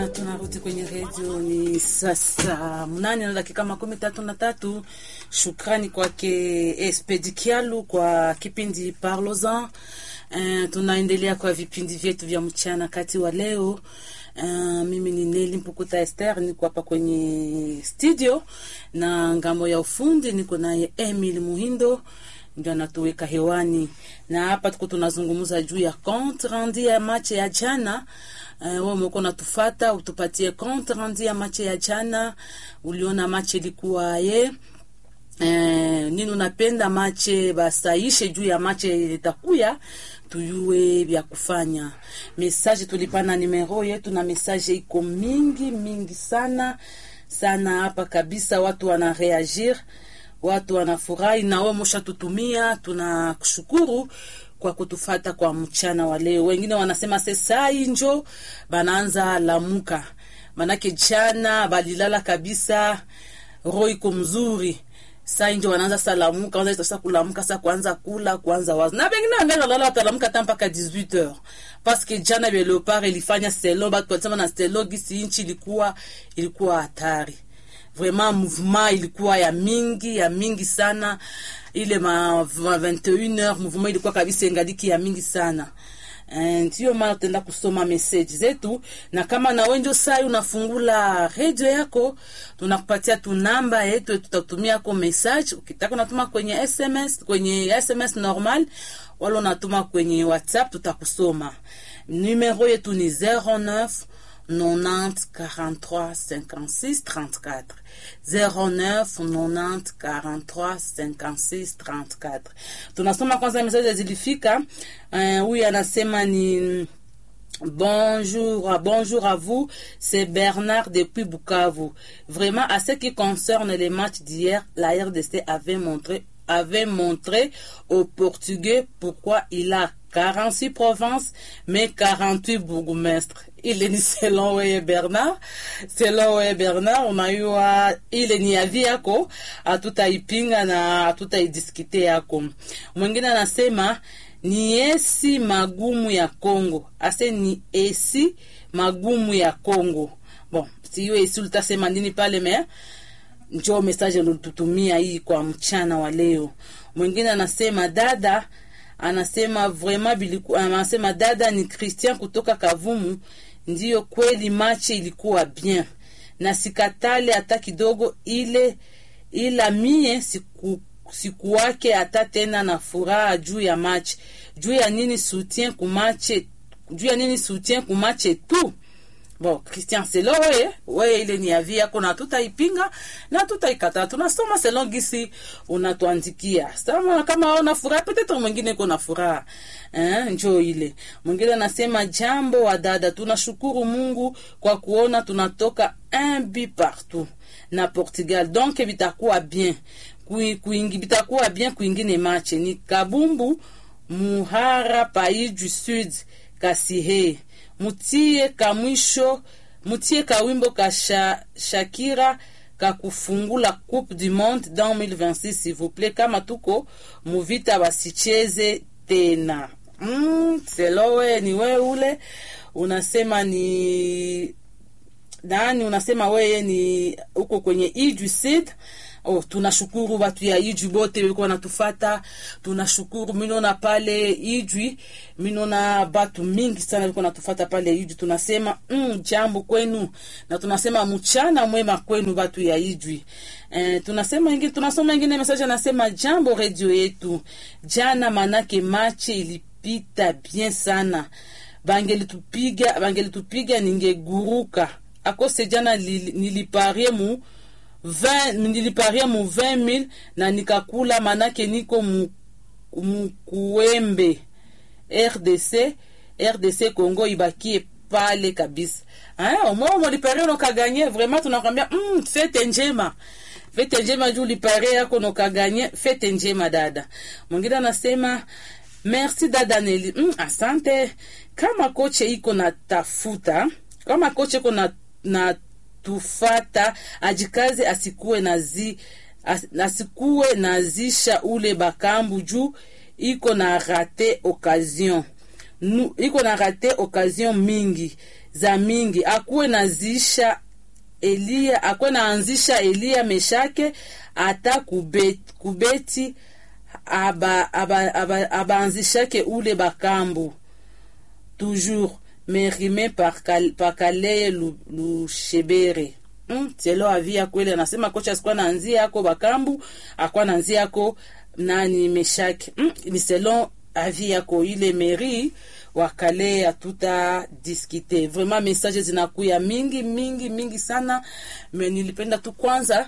Tunarudi kwenye redio, ni sasa mnane na dakika makumi tatu na tatu. Shukrani kwake Espedi Kialu kwa kipindi Parlosan. Uh, tunaendelea kwa vipindi vyetu vya mchana kati wa leo. Uh, mimi ni Neli Mpukuta Esther, niko hapa kwenye studio na ngambo ya ufundi niko naye Emil Muhindo ndio anatuweka hewani, na hapa tuko tunazungumza juu ya compte rendu ya match ya jana. Uh, wewe umekuwa unatufata utupatie compte rendu ya match ya jana, uliona match ilikuwa ye Eh, nini unapenda mache basaishe juu ya mache itakuya tuyue vya kufanya. Message tulipana numero yetu na message iko mingi mingi sana sana hapa kabisa, watu wana reagir, watu wanafurahi, na wewe mshatutumia, tunakushukuru kwa kutufata kwa mchana wa leo. Wengine wanasema sesai njo banaanza lamuka, manake jana balilala kabisa, roho iko mzuri sai ndio wanaanza salamuka, kwanza sasa kulamuka, sasa kuanza kula, kuanza wazo. Na wengine wangaza lala watalamuka hata mpaka 18h. Parce que jana vile Leopard ilifanya stelo, batu wanasema na stelo gisi inchi ilikuwa ilikuwa hatari. Vraiment mouvement ilikuwa ya mingi, ya mingi sana. Ile ma 21h mouvement ilikuwa kabisa ingaliki ya mingi sana. Ndiyo maana tutaenda kusoma message zetu, na kama na wewe ndio sai unafungula radio yako, tunakupatia tu namba yetu, tutatumia kwa message. Ukitaka unatuma kwenye SMS, kwenye SMS normal, wala unatuma kwenye WhatsApp, tutakusoma. Numero yetu ni 09 90 43 56 34 09 90 43 56 34. Tunasoma kwanza message zilifika. Huyu uh, anasema ni Bonjour, bonjour à vous, c'est Bernard depuis Bukavu. Vraiment, à ce qui concerne les matchs d'hier, la RDC avait montré, avait montré aux Portugais pourquoi il a 46 provinces, mais 48 bourgmestres. Ile ni selon weye Bernard, selon weye Bernard, unajua ile ni avi yako, hatutaipinga na hatutaidiskite yako. Mwingine anasema ni esi magumu ya Kongo, ase ni esi magumu ya Kongo. Bon, siyo esi ulitasema nini pale me njoo message ulitutumia hii kwa mchana wa leo. Mwingine anasema dada anasema vraiment biliku, anasema dada ni Christian kutoka Kavumu. Ndiyo kweli machi ilikuwa bien na sikatale hata kidogo, ile ila mie siku sikuwake hata tena na furaha juu ya machi. Juu ya nini soutien kumache, juu ya nini soutien kumache tu Bon, Christian selo weye weye, ile ni avi yako na tutaipinga na tutaikataa. Tunasoma selon gisi unatuandikia. Sama kama una furaha peut-être mwingine kuna furaha. Eh, njoo ile. Mwingine anasema jambo wa dada, tunashukuru Mungu kwa kuona tunatoka un but partout na Portugal. Donc bitakuwa bien. Kui, kuingi bitakuwa bien kuingine match ni Kabumbu Muhara Pays du Sud Kasihe mutie kamwisho mutie kawimbo ka sha, Shakira ka kufungula Coupe du Monde dans 2026 s'il vous plaît. Kama tuko muvita basicheze tena. Mm, selowe ni we ule unasema ni nani? Unasema weye ni uko kwenye Idu Sud. Oh, tunashukuru watu ya Ijwi bote walikuwa natufata. Tunashukuru minona pale Ijwi, minona batu mingi sana walikuwa natufata pale Ijwi. Tunasema mm, jambo kwenu na tunasema mchana mwema kwenu watu ya Ijwi. Eh, tunasema ingine, tunasoma ingine message anasema jambo radio yetu jana, manake mache ilipita bien sana, bangelitupiga bangelitupiga ningeguruka akose jana niliparie mu niliparia mu 20000 na nikakula, manake niko mukuembe RDC RDC Congo ibakie pale kabisa. Ah, mwa mliparia nokaganye vraiment, tunakwambia mm, fete njema fete njema juu liparia yako nokaganye fete njema dada. Mwingine anasema merci dada Neli. Mm, asante. Kama koche iko na tafuta kama koche iko na, na tufata ajikaze asikuwe nazi as, asikuwe nazisha ule bakambu juu iko na rate occasion nu, iko na rate occasion mingi za mingi akuwe nazisha Elia akuwe naanzisha Elia Meshake hata kubeti, kubeti aba, aba, aba, abaanzishake ule bakambu toujours mais rime par, kal, par Kaleye Lushebere mm, telo avi ya kweli anasema kocha asikuwa naanzia yako bakambu akuwa naanzia yako nani Meshake mm, ni selon avi yako ile meri wakale hatuta diskite vraiment message zinakuya mingi mingi mingi sana me nilipenda tu kwanza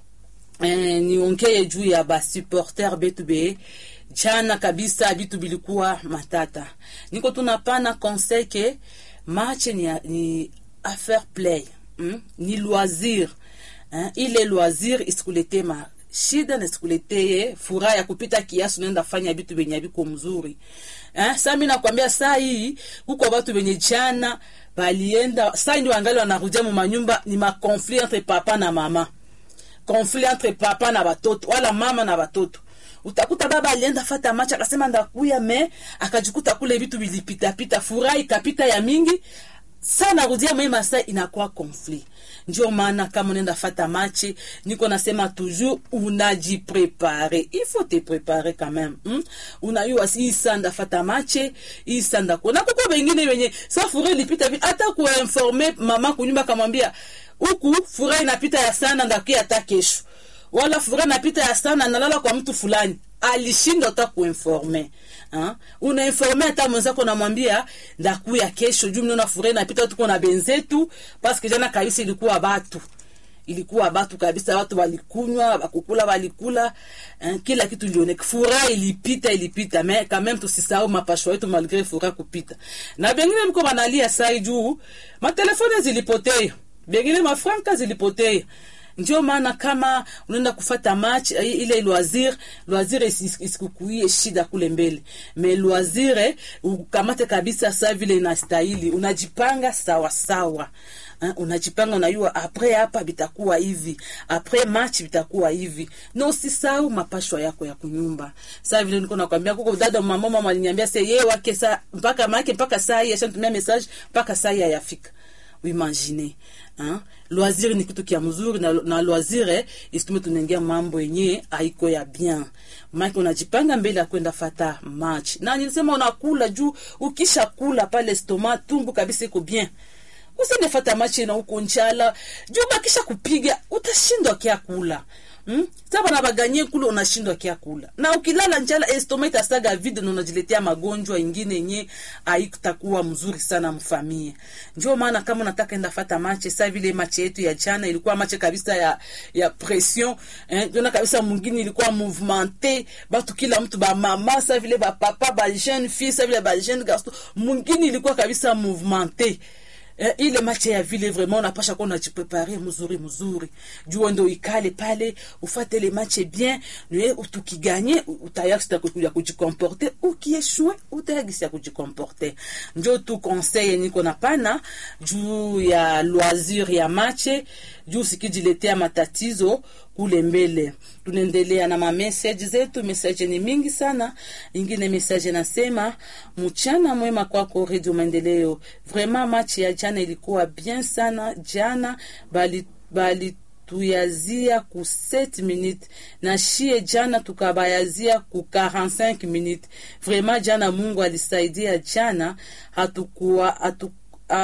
eh, niongee juu ya basupporter betu be jana kabisa vitu bilikuwa matata niko tunapana conseil ke match ni, ni affaire play mm? ni loisir hein? ile loisir isikulete ma shida na sikuletee furaha ya kupita kiasi, unaenda fanya vitu venye viko mzuri eh. Sasa mimi nakwambia saa hii huko watu wenye jana balienda saa ndio wangali wanarudia mu manyumba, ni ma conflit entre papa na mama, conflit entre papa na watoto wala mama na watoto utakuta baba alienda fata macha akasema ndakuya me akajikuta kule vitu vilipita pita, furaha ikapita ya mingi sana, rudia mwe masa inakuwa conflit. Ndio maana kama unaenda fata machi, niko nasema toujours unajiprepare, il faut te préparer quand même hmm? Unayua si isanda fata machi isanda kuna kuko wengine wenye sa furaha ilipita vile, hata kuinforme mama kunyumba, kamwambia huku furaha inapita ya sana, ndakia hata kesho wala furaha napita ya sana nalala kwa mtu fulani alishindwa hata kuinforme ha? unainforme hata mwenzako namwambia ndakuya kesho juu mnaona furaha napita tuko na benzetu paske jana kabisa ilikuwa batu ilikuwa batu kabisa, watu walikunywa bakukula walikula eh, kila kitu ilioneka, furaha ilipita ilipita, me quand même tusisahau mapashwa yetu malgré furaha kupita. Na bengine mko banalia sai juu matelefone zilipotea, bengine mafranka zilipotea ndio maana kama unaenda kufata match ile loisir loisir isikukuie shida kule mbele, me loisir ukamate kabisa saa vile inastahili, unajipanga sawa sawa. Uh, unajipanga unajua, apres hapa bitakuwa hivi, apres match bitakuwa hivi, na usisahau mapashwa yako ya kunyumba. Saa vile niko nakwambia, kuko dada mama mama aliniambia sasa yeye wake saa mpaka make mpaka saa hii ashatumia message mpaka saa hii hayafika. Imagine Hein? Loisir ni kitu kia mzuri na, na loisir eh, isitume tunaingia mambo yenye haiko ya bien. Maki unajipanga mbele ya kwenda fata match. Na nilisema unakula juu ukisha kula pale stoma tumbu kabisa iko bien. Usende fata match na uko njala. Juu bakisha kupiga utashindwa kia kula. Hmm? Sasa na baganye kule unashindwa kia kula. Na ukilala njala estoma itasaga vide na unajiletea magonjwa ingine yenye haitakuwa mzuri sana mfamie. Ndio maana kama unataka enda fata mache sasa vile mache yetu ya jana ilikuwa mache kabisa ya ya pression, eh, ndio kabisa mwingine ilikuwa movementé, batu kila mtu ba mama sasa vile ba papa ba jeune fille sasa vile ba jeune garçon, mwingine ilikuwa kabisa movementé. Eh, ile mache ya vile vraiment unapasha kuwa unajiprepare mzuri mzuri, jua ndo ikale pale ufate ile mache bien, niwe utukiganye utayakisi ya kujikomporte, ukieshue utayakisi ya kujikomporte. Njo tu conseil niko na pana juu ya loisir ya mache, juu sikijiletea matatizo kule mbele. Tunaendelea na mamessage zetu, message ni mingi sana. Ingine message nasema mchana mwema kwako Radio Maendeleo. Vraiment match ya jana ilikuwa bien sana jana, bali bali tuyazia ku 7 minutes na shie jana tukabayazia ku 45 minutes. Vraiment jana Mungu alisaidia jana, hatukuwa hatu,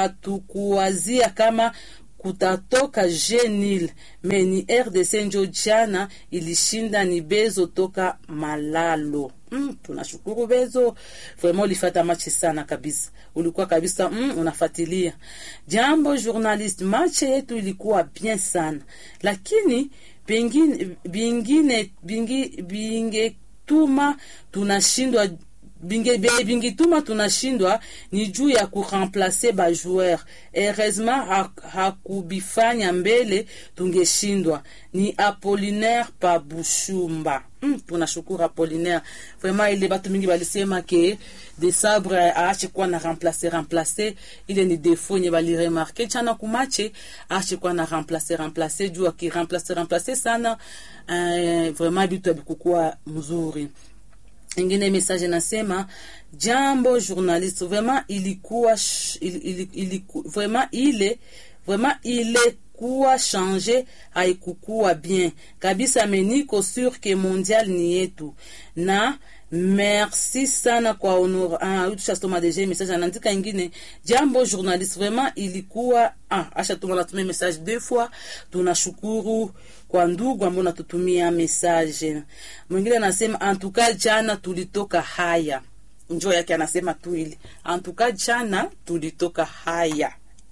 hatukuwazia kama kutatoka Genil meni RDC njo jana ilishinda ni Bezo toka Malalo. Mm, tunashukuru Bezo, vraiment ulifata machi sana kabisa, ulikuwa kabisa mm, unafuatilia jambo journalist. Machi yetu ilikuwa bien sana, lakini bingine bingine bingi bingetuma tunashindwa binge bingituma tunashindwa ni juu ya kuremplace ba joueur. Heureusement hakubifanya ha mbele tungeshindwa. Ni Apollinaire pa Bushumba. Mm, tunashukuru Apollinaire. Vraiment ile batu mingi balisema ke de sabre aache kuwa na remplace remplace, ile ni defo nye bali remarke chana kumache aache kuwa na remplace remplace juu akiremplace remplace sana, uh, vraiment bitu abikukuwa mzuri ingine message nasema jambo journaliste vraiment ilikuwa sh- ili, ili, iliku, vraiment ile vraiment ile kuwa change haikukuwa bien kabisa meniko sur ke mondial ni yetu na merci sana kwa honor ah, tushasoma deja message anaandika ingine jambo journaliste vraiment ilikuwa ah, ashatuma natumia message deux fois tunashukuru kwa ndugu ambao natutumia message mwingine anasema antuka jana tulitoka haya njo yake anasema tu ili antuka jana tulitoka haya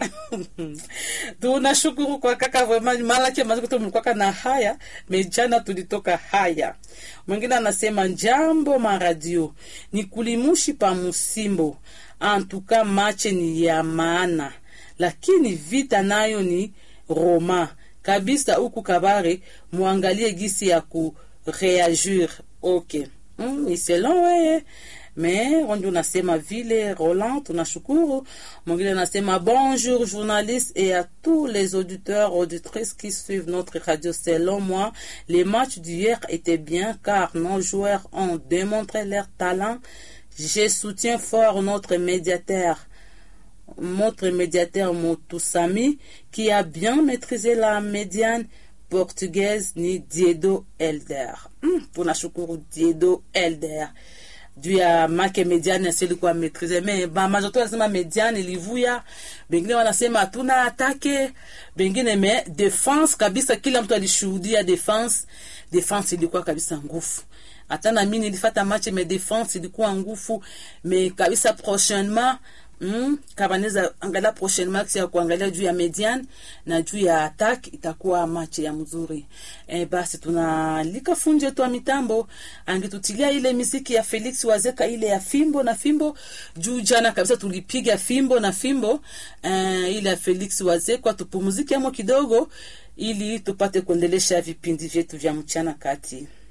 tunashukuru kwa kaka vraiment malaki maziko mlikwaka na haya mejana tulitoka haya mwingine anasema jambo maradio ni kulimushi pa musimbo antuka mache ni ya maana lakini vita nayo ni roma kabisa huku kabare muangalie gisi ya kureagir ok mm, ni selon weye me wengi unasema vile roland tunashukuru mwingine anasema bonjour journaliste et à tous les auditeurs auditrices qui suivent notre radio selon moi les matchs d'hier étaient bien car nos joueurs ont démontré leur talent je soutiens fort notre médiateur notre médiateur Motusami qui a bien maîtrisé la médiane portugaise ni Diedo Elder. Mm, tunashukuru Diedo Elder juu ya make mediane asilikuwa maîtrise me bamajoto wanasema mediane ilivuya bengine wanasema hatuna atake bengine me defense kabisa kila mtu alishuhudia defense defense ilikuwa kabisa ngufu hata na mimi nilifata match me defense ilikuwa ngufu me kabisa prochainement Mm, kabaneza angalia prochainement ya kuangalia juu ya median na juu ya attack itakuwa match ya mzuri. E, basi tunalika fundi wetu wa mitambo angetutilia ile miziki ya Felix Wazeka ile ya fimbo na fimbo juu jana kabisa tulipiga fimbo na fimbo e, ile ya Felix Wazeka tupumzike amo kidogo ili tupate kuendelesha vipindi vyetu vya mchana kati.